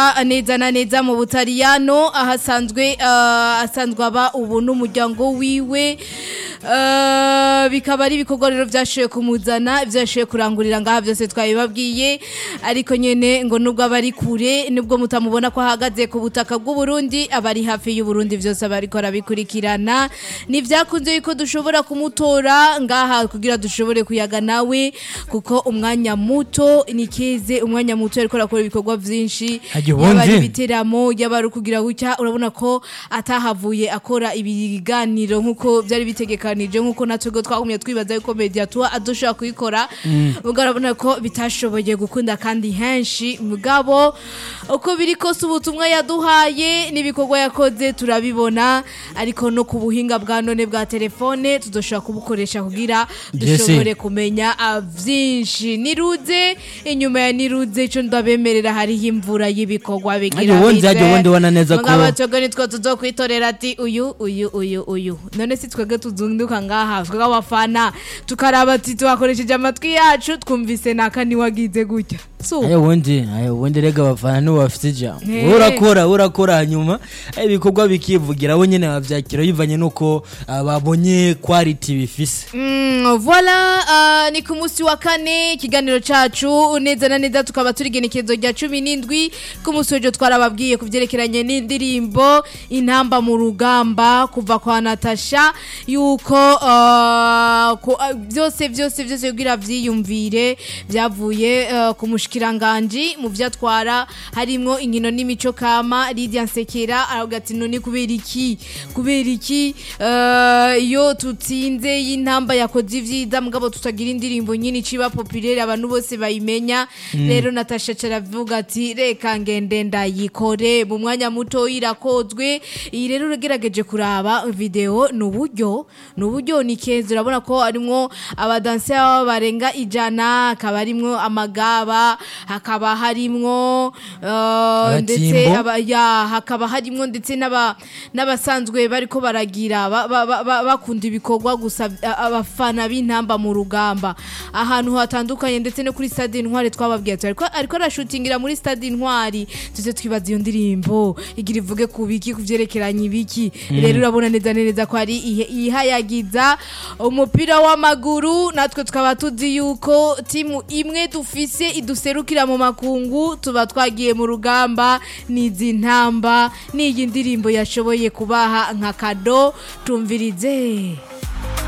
ava neza na neza mu butaliyano ahasanzwe uh, asanzwe aba ubu n'umuryango wiwe uh, bikaba ari ibikorwa rero vyashoboye kumuzana ivyo yashoboye kurangurira ngaha vyose twabibabwiye ariko nyene ngo nubwo aba ari kure nubwo mutamubona ko ahagaze ku butaka bw'u Burundi aba ari hafi y'u Burundi vyose aba ariko arabikurikirana nivyakunze yuko dushobora kumutora ngaha kugira dushobore kuyaga nawe kuko umwanya muto ni keze umwanya muto ariko arakora ibikorwa vyinshi Harya yaba ari ubundi? ibiteramo yaba ari ukugira gutya urabona ko atahavuye akora ibiganiro nk'uko byari bitegekanije nk'uko natwe ubwo twagumye twibaza yuko media tuba adushobora kuyikora ubwo urabona ko bitashoboye gukunda kandi henshi mugabo uko biri kose ubutumwa yaduhaye n'ibikorwa yakoze turabibona ariko no ku buhinga bwa none bwa telefone tudoshobora kubukoresha kugira Jesse. dushobore kumenya ah, vyinshi niruze inyuma ya niruze ico ndabemerera hariho imvura y'ibikorwa bigira Ariko ubundi bize. harya ubundi ubona neza ko- Mugabo twebwe nitwo tuzokwitorera ati uyu uyu uyu uyu none si twebwe tuzunduka ngaha twebwe abafana tukaraba ati tuhakoresheje amatwi yacu twumvise naka niwagize gutya so ayo ubundi ayo ubundi rega abafana nibo bafite ijambo Eh. wowe urakora wowe urakora hanyuma eh, ibikorwa bikivugira bo nyene bavyakira bivanye nuko ah, babonye quality bifise Mm, voilà uh, ni ku munsi wa kane ikiganiro cacu neza na neza tukaba turi igenekerezo rya cumi n'indwi ku munsi w'ejo twarababwiye ku vyerekeranye n'indirimbo intamba mu rugamba kuva kwa natasha yuko uh, ku- uh, vyose vyose vyose kugira vyiyumvire vyavuye uh, ku mushikiranganji mu vyo atwara harimwo inkino n'imico kama Lydia Nsekera aravuga ati none kubera iki kubera iki uh, iyo tutsinze y'intamba yakoze ivyiza mugabo tutagira indirimbo nyine iciba populaire abantu bose bayimenya rero Natasha caravuga ati reka ngende ndayikore mu mwanya muto irakozwe iyi rero uragerageje kuraba video ni uburyo ni uburyo ni keza urabona ko harimwo abadanse barenga ijana hakaba harimwo amagaba hakaba harimwo uh, ndetse Agatimbo. aba- ya hakaba harimwo ndetse n'aba- n'abasanzwe bariko baragira ba- ba- ba- ba- bakunda ibikorwa gusa a- abafana b'intamba mu rugamba ahantu hatandukanye ndetse no kuri stade intwari twababwiye ati ariko ariko arashutingira muri stade intwari tuze twibaza iyo ndirimbo igira ivuge ku biki ku vyerekeranye ibiki rero urabona neza na neza ko ari ihe- ihayagiza umupira w'amaguru natwe tukaba tuzi yuko timu imwe dufise iduserukira mu makungu tuba twagiye mu rugamba n'izi ntamba n'iyi ndirimbo yashoboye kubaha nka kado tumvirize